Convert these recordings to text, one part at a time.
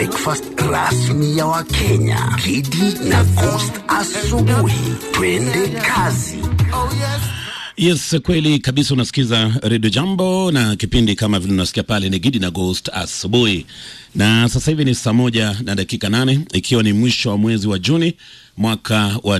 breakfast rasmi ya Wakenya. Kidi na Coast asubuhi. Twende kazi. Yes, kweli kabisa. Unasikiza redio Jambo na kipindi kama vile unasikia pale ni Gidi na Ghost asubuhi, na sasa hivi ni saa moja na dakika nane ikiwa ni mwisho wa mwezi wa Juni mwaka wa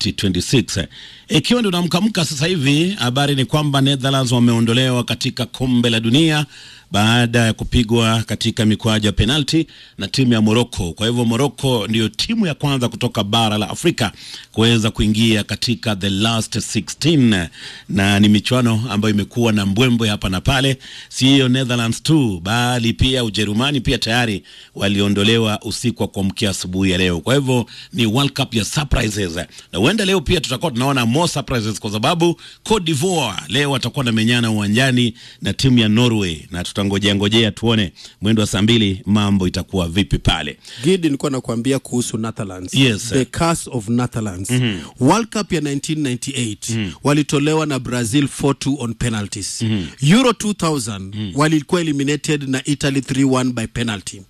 2026 ikiwa ndio namkamka sasa hivi. Habari ni kwamba Netherlands wameondolewa katika kombe la dunia baada ya kupigwa katika mikwaju ya penalti na timu ya Morocco. Kwa hivyo Morocco ndiyo timu ya kwanza kutoka bara la Afrika kuweza kuingia katika the last 16, na ni michuano ambayo imekuwa na mbwembwe hapa na pale. Si hiyo Netherlands tu, bali pia Ujerumani pia tayari waliondolewa usiku wa kuamkia asubuhi ya leo. Kwa hivyo ni World Cup ya surprises, na huenda leo pia tutakuwa tunaona more surprises, kwa sababu Cote d'Ivoire leo watakuwa na menyana uwanjani na timu ya Norway na tutangojea ngojea tuone mwendo wa saa mbili mambo itakuwa vipi pale. Gidi, nilikuwa nakuambia kuhusu Netherlands. Yes, The curse of Netherlands. World Cup ya 1998 walitolewa na Brazil 4-2 on penalties. Euro 2000 walikuwa eliminated na Italy 3-1 by penalty.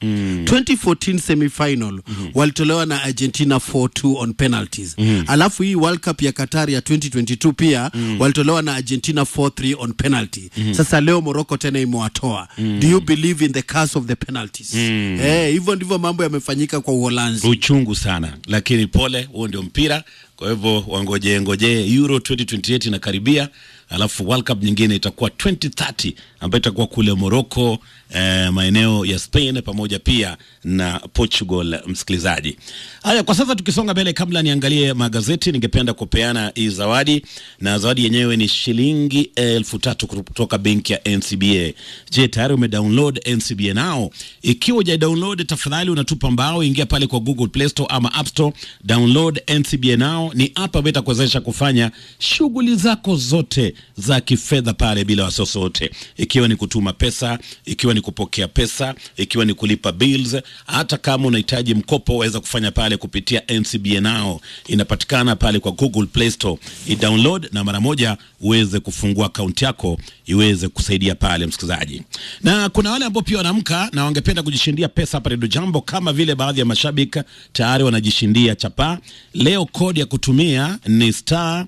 2014 semifinal walitolewa na Argentina 4-2 on penalties. Alafu hii World Cup ya Qatar ya 2022 pia walitolewa na Argentina 4-3 on penalty. Sasa leo Morocco tena imewatoa. Do you believe in the curse of the penalties? Eh, hivyo ndivyo mambo yamefanyika kwa Uholanzi. Uchungu sana, lakini pole, huo ndio mpira. Kwa hivyo wangojee ngojee, Euro 2028 inakaribia, alafu World Cup nyingine itakuwa 2030 ambayo itakuwa kule Morocco, eh, maeneo ya Spain pamoja pia na Portugal. Msikilizaji, haya kwa sasa tukisonga mbele, kabla niangalie magazeti, ningependa kupeana hii zawadi, na zawadi yenyewe ni shilingi elfu tatu kutoka benki ya NCBA. Je, tayari umedownload NCBA nao? Ikiwa huja download, tafadhali unatupa mbao, ingia pale kwa Google Play Store ama App Store, download NCBA nao. Ni app ambayo itakuwezesha kufanya shughuli zako zote za kifedha pale bila wasiwasi wote, ikiwa ni kutuma pesa, ikiwa ni kupokea pesa, ikiwa ni kulipa bills. Hata kama unahitaji mkopo, waweza kufanya pale kupitia NCBA nao. Inapatikana pale kwa Google Play Store, i-download na mara moja uweze kufungua akaunti yako iweze kusaidia pale, msikilizaji. Na kuna wale ambao pia wanaamka na wangependa kujishindia pesa hapa Redio Jambo, kama vile baadhi ya mashabiki tayari wanajishindia chapa leo. Kodi ya kutumia ni star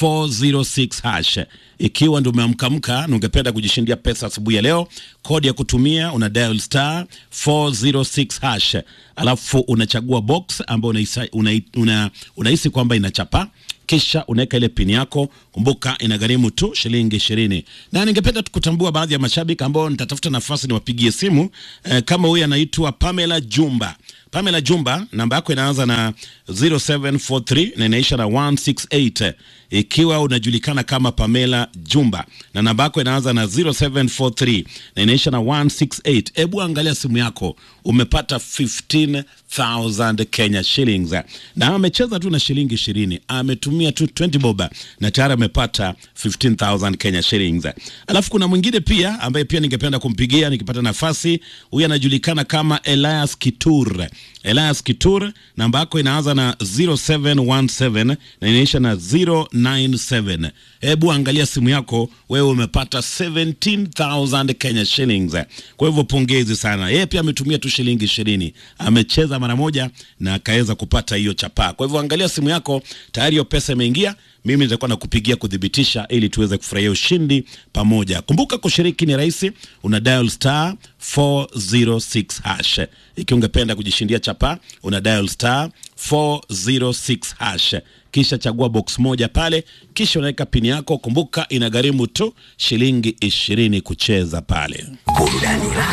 406 hash. Ikiwa ndio umeamkamka na ungependa kujishindia pesa asubuhi ya leo, kodi ya kutumia una dial star 406 hash, alafu unachagua box ambayo unahisi una, una, unahisi kwamba inachapa kisha unaweka ile pini yako. Kumbuka inagharimu tu shilingi ishirini. Na ningependa tukutambua baadhi ya mashabiki ambao nitatafuta nafasi niwapigie simu eh, kama huyu anaitwa Pamela Jumba. Pamela Jumba, namba yako inaanza na 0743 na inaisha na 168. Ikiwa unajulikana kama Pamela Jumba na namba yako inaanza na 0743 na inaisha na 168, hebu angalia simu yako, umepata 15000 Kenya shillings, na amecheza tu na shilingi 20, ametumia tu 20 boba na tayari amepata 15000 Kenya shillings. Alafu kuna mwingine pia ambaye pia ningependa kumpigia nikipata nafasi. Huyu anajulikana kama Elias Kitur. Elias Kitur, namba yako inaanza na 0717 na inaisha na 097. Hebu angalia simu yako, wewe umepata 17000 Kenya shillings. Kwa hivyo pongezi sana. Yeye pia ametumia tu shilingi 20, amecheza mara moja na akaweza kupata hiyo chapaa. Kwa hivyo angalia simu yako, tayari hiyo pesa imeingia. Mimi nitakuwa nakupigia kudhibitisha ili tuweze kufurahia ushindi pamoja. Kumbuka kushiriki ni rahisi, una dial star 406 hash. Ikiwa ungependa kujishindia chapa, una dial star 406 hash, kisha chagua box moja pale, kisha unaweka pini yako. Kumbuka inagharimu tu shilingi ishirini kucheza pale. Burudani